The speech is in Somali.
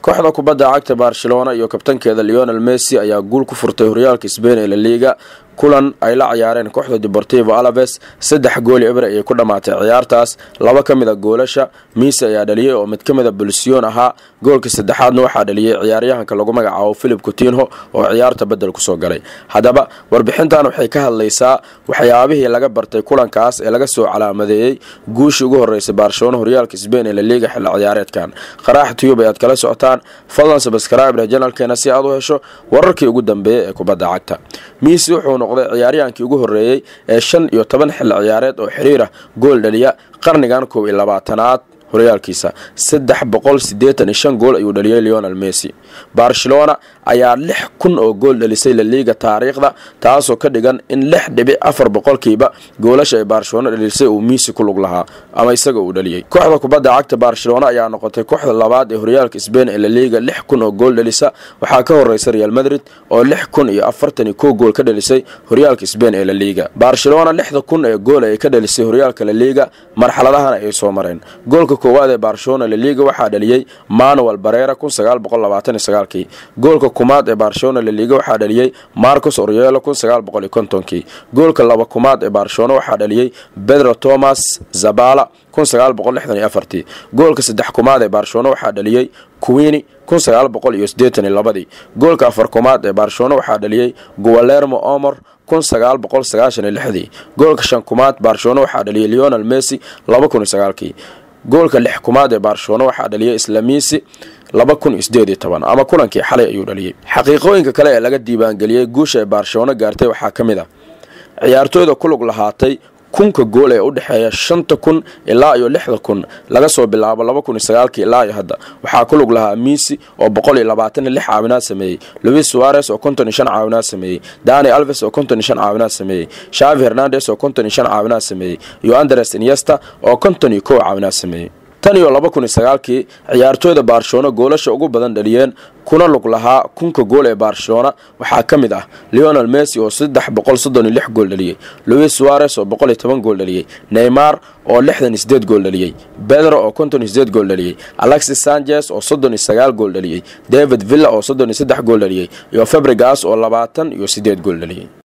kooxda kubadda cagta barcelona iyo kabtankeeda leonel messi ayaa guul ku furtay horyaalka sbain ee laliga kulan ay la ciyaareen kooxda deportivo alaves saddex gooli ebre ayay ku dhammaatay ciyaartaas laba ka mid a goolasha miisi ayaa dhaliyey oo mid ka mid a bulsiyon ahaa goolka saddexaadna waxaa dhaliyey ciyaaryahanka lagu magacaabo philip coutinho oo ciyaarta bedel kusoo galay haddaba warbixintan waxay ka hadlaysaa waxyaabihii laga bartay kulankaas ee laga soo calaamadeeyey guushii ugu horeysay barcelona horyaalka sbain ee laliga xilli ciyaareedkan qaraax tiyub ayaad kala socotaan fadlan sabskribr janalkeena si aad u hesho wararkii ugu dambeeyey ee kubadda cagta miisi wuxuu noqday ciyaaryahankii ugu horeeyey ee shan iyo toban xilli ciyaareed oo xiriir ah gool dhaliya qarnigan koob iyo labaatanaad horyaalkiisa saddex boqol sideetan iyo shan gool ayuu dhaliyey leonel messi barcelona ayaa lix kun oo gool dhalisay laliiga taariikhda taasoo ka dhigan in lix dhibic afar boqolkiiba goolasha ay barcelona dhalisay uu miisi ku lug lahaa ama isaga uu dhaliyey kooxda kubadda cagta barcelona ayaa noqotay kooxda labaad ee horyaalka sbain ee laliiga lix kun oo gool dhalisa waxaa ka horeysa real madrid oo lix kun iyo afartan iyo kow gool ka dhalisay horyaalka sbain ee laliiga barcelona lixda kun ee gool ay ka dhalisay horyaalka laliiga marxaladahana ay soo mareen goolka koowaad ee barcelona laliga waxaa dhaliyey manuel barera kun sagaal boqol labaatan iyo sagaalkii goolka kumaad ee barcelona laliga waxaa dhaliyey marcos orielo kun sagaal boqol iyo kontonkii goolka laba kumaad ee barcelona waxaa dhaliyey pedro thomas zabala kun sagaal boqol lixdan iyo afartii goolka saddex kumaad ee barcelona waxaa dhaliyey kuwini kun sagaal boqol iyo siddeetan iyo labadii goolka afar kumaad ee barcelona waxaa dhaliyey gualermo omor kun sagaal boqol sagaashan iyo lixdii goolka shan kumaad barcelona waxaa dhaliyey leonel messi laba kun iyo sagaalkii goolka lix kumaad ee barcelona waxaa dhaliyay islamisi laba kun iyo sideed iyo toban ama kulankii xalay ayuu dhaliyey xaqiiqooyinka kale ee laga diiwaangeliyey guusha ay barcelona gaartay waxaa ka mid ah ciyaartooyda ku lug lahaatay kunka gool ee u dhexeeya shanta kun ilaa iyo lixda kun laga soo bilaabo laba kun iyo sagaalkii ilaa iyo hadda waxaa ku lug lahaa miisi oo boqol iyo labaatan iyo lix caawinaad sameeyey louis suares oo konton iyo shan caawinaad sameeyey dani alves oo konton iyo shan caawinaad sameeyey shavi hernandes oo konton iyo shan caawinaad sameeyey iyo andres inyesta oo konton iyo kow caawinaad sameeyey tan iyo laba kun iyo sagaalkii ciyaartooyda barcelona goolasha ugu badan dhaliyeen kuna lug lahaa kunka gool ee barcelona waxaa ka mid ah leonel messi oo saddex boqol soddon iyo lix gool dhaliyey louis suares oo boqol iyo toban gool dhaliyey neymar oo lixdan iyo sideed gool dhaliyey bedro oo konton iyo sideed gool dhaliyey alexis sanchez oo soddon iyo sagaal gool dhaliyey david villa oo soddon iyo saddex gool dhaliyey iyo fabrigas oo labaatan iyo sideed gool dhaliyey